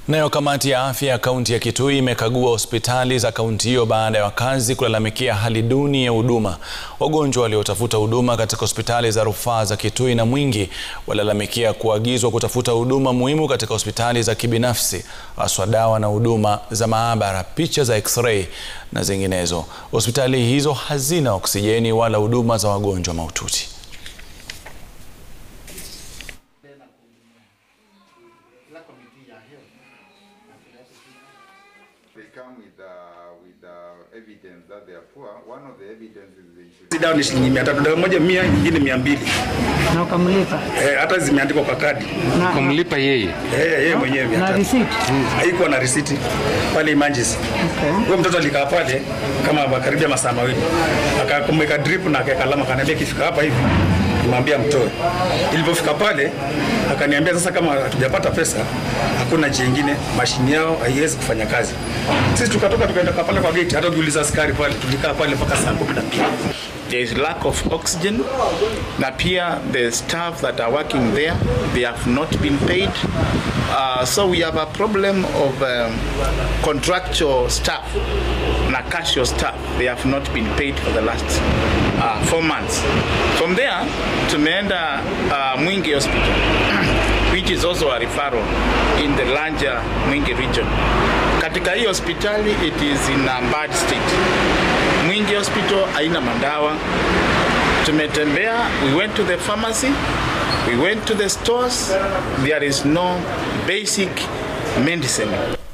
Nayo kamati ya afya ya kaunti ya Kitui imekagua hospitali za kaunti hiyo baada ya wakazi kulalamikia hali duni ya huduma. Wagonjwa waliotafuta huduma katika hospitali za rufaa za Kitui na Mwingi walalamikia kuagizwa kutafuta huduma muhimu katika hospitali za kibinafsi, haswa dawa na huduma za maabara, picha za x-ray na zinginezo. Hospitali hizo hazina oksijeni wala huduma za wagonjwa mahututi. They come with, uh, with uh, evidence that they are poor. One of the evidences they should dawa ni shilingi mia tatu dawa moja mia nyingine mia mbili na ukamlipa eh, hata zimeandikwa kwa kadi na, kumlipa yeye eh, yeye mwenyewe mia na tatu receipt. haikuwa na risiti pale Emergency. Okay. Huyo mtoto alikaa pale kama karibia masaa mawili, akakumweka drip na akaweka alama, akaniambia ikifika hapa hivi nimwambia mtoe. Ilipofika pale akaniambia sasa, kama hatujapata pesa, hakuna njia ingine, mashini yao haiwezi kufanya kazi. Sisi tukatoka tukaenda kwa pale kwa gate, hata ukiuliza askari pale, tulikaa pale mpaka saa kumi na mbili. There is lack of oxygen. Na pia the staff that are working there, they have not been paid. Uh, so we have a problem of um, contractual staff, na casual staff. They have not been paid for the last uh, four months. From there, tumeenda uh, Mwingi Hospital, which is also a referral in the larger Mwingi region. Katika hii hospitali, it is in a bad state. Mwingi Hospital haina madawa. Tumetembea, we went to the pharmacy, we went to the stores, there is no basic medicine.